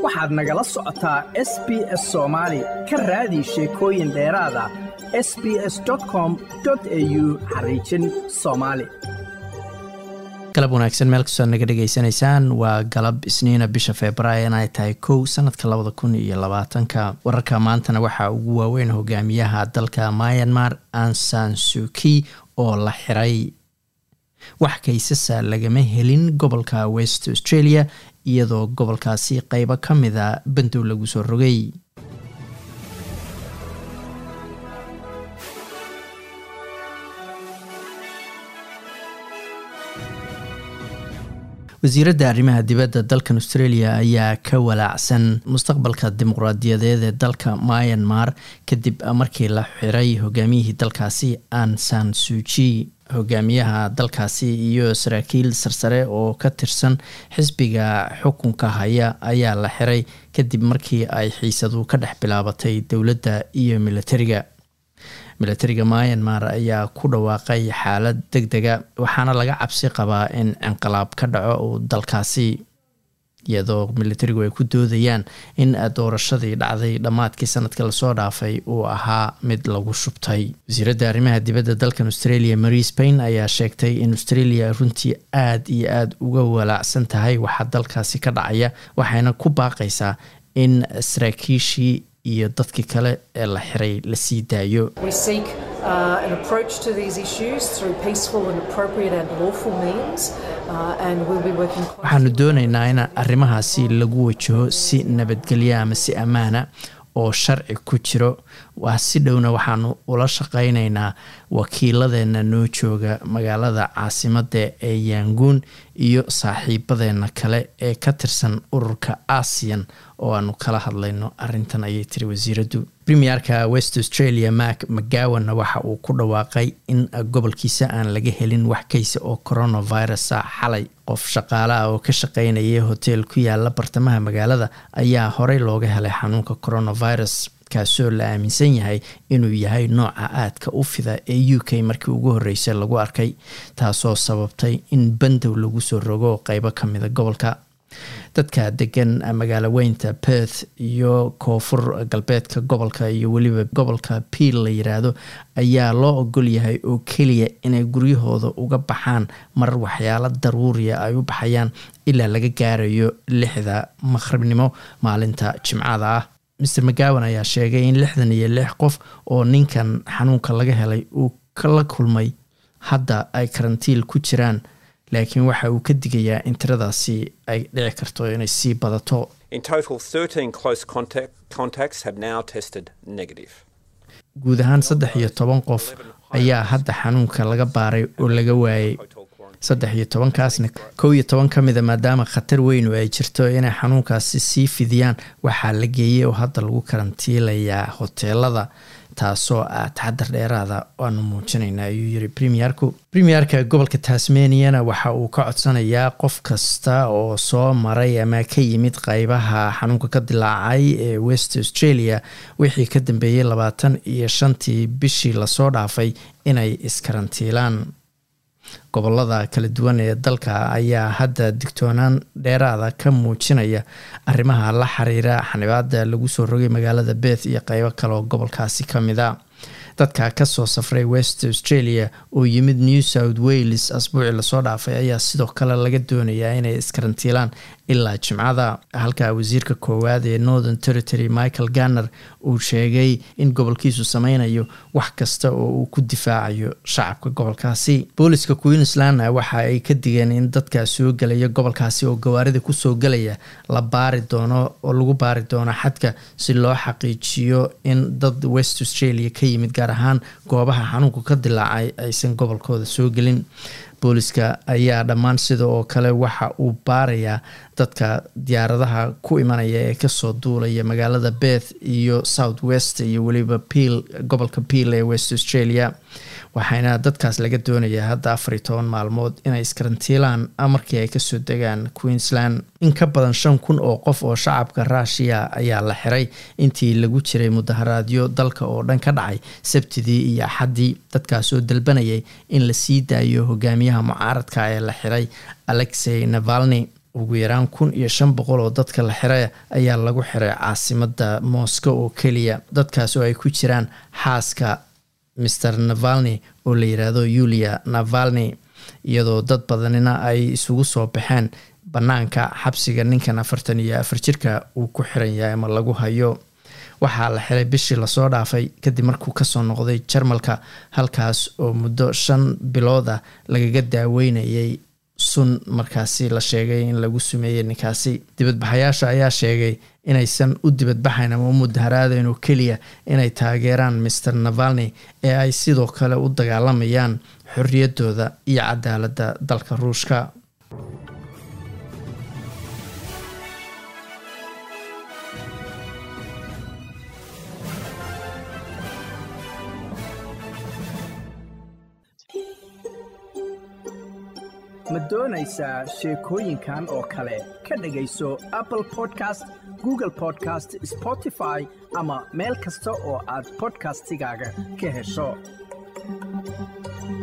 waxaad nagala socotaa s b s soomaali ka raadi sheekooyin dheeraada s b s com au xariijin soomaali galab wanaagsan meel kastoo naga dhegaysanaysaan waa galab isniina bisha februaayo inay tahay kow sanadka labada kun iyo labaatanka wararka maantana waxaa ugu waaweyn hogaamiyaha dalka myanmar ansan suki oo la xiray wax kaysasa lagama helin gobolka west australia iyadoo gobolkaasi qeybo ka mida bandow lagu soo rogay wasiiradda arrimaha dibadda dalkan australia ayaa ka walaacsan mustaqbalka dimuqraadiyadeed ee dalka myanmar kadib markii la xiray hogaamiyihii dalkaasi ansan suji hogaamiyaha dalkaasi iyo saraakiil sarsare oo ka tirsan xisbiga xukunka haya ayaa la xiray kadib markii ay xiisadu ka dhex bilaabatay dowladda iyo militariga milatariga myanmar ayaa ku dhawaaqay xaalad deg dega waxaana laga cabsi qabaa in inqilaab ka dhaco uu dalkaasi iyadoo militarigu ay ku doodayaan in doorashadii dhacday dhammaadkii sanadkii lasoo dhaafay uu ahaa mid lagu shubtay wasiiradda arrimaha dibadda dalkan australia marie spain ayaa sheegtay in australia runtii aada iyo aada uga walaacsan tahay waxaa dalkaasi ka dhacaya waxayna ku baaqaysaa in saraakiishii iyo dadkii kale ee la xiray la sii daayo waxaanu doonaynaa in arrimahaasi lagu wajaho si nabadgelya ama si ammaana oo sharci ku jiro waa si dhowna waxaanu ula shaqaynaynaa wakiiladeena noo jooga magaalada caasimadda ee yanguun iyo saaxiibadeena kale ee ka tirsan ururka asian oo aanu kala hadlayno arintan ayay tiri wasiiraddu premierka west australia mak mcgowanna waxa uu ku dhawaaqay in gobolkiisa aan laga helin wax kaysa oo coronavirusa xalay qof shaqaale ah oo ka shaqeynaya hotel ku yaala bartamaha magaalada ayaa horey looga helay xanuunka coronavirus kaasoo la aaminsan yahay inuu yahay nooca aadka u fida ee u k markii ugu horreysay lagu arkay taasoo sababtay in bandow lagu soo rogo qeybo ka mida gobolka dadka degan magaalo weynta perth iyo koonfur galbeedka gobolka iyo weliba gobolka piil la yiraahdo ayaa loo ogol yahay oo keliya inay guryahooda uga baxaan marar waxyaalo daruuriya ay u baxayaan ilaa laga gaarayo lixda maqribnimo maalinta jimcada ah master mcgowan ayaa sheegay in lixdan iyo lix qof oo ninkan xanuunka laga helay uu kala kulmay hadda ay karantiil ku jiraan laakiin waxa uu ka digayaa in tiradaasi ay dhici karto inay sii badato guud ahaan saddex iyo toban qof ayaa hadda xanuunka laga baaray oo laga waayay saddex iyo tobankaasna kow iyo toban ka mida maadaama khatar weyn oo ay jirto inay xanuunkaasi sii fidiyaan waxaa la geeyey oo hadda lagu karantiilayaa hoteelada taasoo ah taxadar dheeraada aanu muujinayna ayuu yiri premierku premierka gobolka tasmaniana waxa uu ka codsanayaa qof kasta oo soo maray ama ka yimid qeybaha xanuunka ka dilaacay ee west australia wixii ka dambeeyey labaatan iyo shantii bishii lasoo dhaafay inay iskarantiilaan gobolada kala duwan ee dalka ayaa hadda digtoonaan dheeraada ka muujinaya arrimaha la xiriira xanibaada lagu soo rogay magaalada beth iyo qeybo kale oo gobolkaasi ka mid a dadka kasoo safray west australia oo yimid new south wales asbuucii lasoo dhaafay ayaa sidoo kale laga doonayaa inay iskarantiilaan ilaa jimcada halka wasiirka koowaad ee northern territory michael ganner uu sheegay in gobolkiisu sameynayo wax kasta oo uu ku difaacayo shacabka gobolkaasi booliska queensland waxa ay ka digeen in dadka soo gelaya gobolkaasi oo gawaarida kusoo gelaya la baari doono oo lagu baari doono xadka si loo xaqiijiyo in dad west australia ka yimid gaar ahaan goobaha xanuunka ka dilaacay aysan gobolkooda soo gelin booliska ayaa dhammaan sida oo kale waxa uu baarayaa dadka diyaaradaha ku imanaya ee kasoo duulaya magaalada beth iyo south west iyo weliba peel gobolka peel ee west australia waxaana dadkaas laga doonayaa hadda afar iyo toban maalmood inay iskarantiilaan markii ay kasoo degaan queensland in ka badan shan kun oo qof oo shacabka ruushiya ayaa la xiray intii lagu jiray mudaharaadyo dalka oo dhan ka dhacay sabtidii iyo axaddii dadkaas oo dalbanayay in la sii daayo hogaamiyaha mucaaradka ee la xiray alexey navalni ugu yaraan kun iyo shan boqol oo dadka la xiray ayaa lagu xiray caasimada moscow oo keliya dadkaas oo ay ku jiraan xaaska maer navalni oo la yiraahdo yulia navalni iyadoo dad badanina ay isugu soo baxeen banaanka xabsiga ninkan afartan iyo afar jirka uu ku xiran yahay ama lagu hayo waxaa la xiray bishii lasoo dhaafay kadib markuu kasoo noqday jarmalka halkaas oo muddo shan bilooda lagaga daaweynayay sun markaasi la sheegay in lagu sumeeyey ninkaasi dibadbaxayaasha ayaa sheegay inaysan u dibadbaxayn ama u mudaharaadayn oo keliya inay taageeraan maer navalni ee ay sidoo kale u dagaalamayaan xorriyaddooda iyo cadaaladda dalka ruushka ma doonaysaa sheekooyinkan oo kale ka dhegayso apple podcast google podcast spotify ama meel kasta oo aad bodkastigaaga ka hesho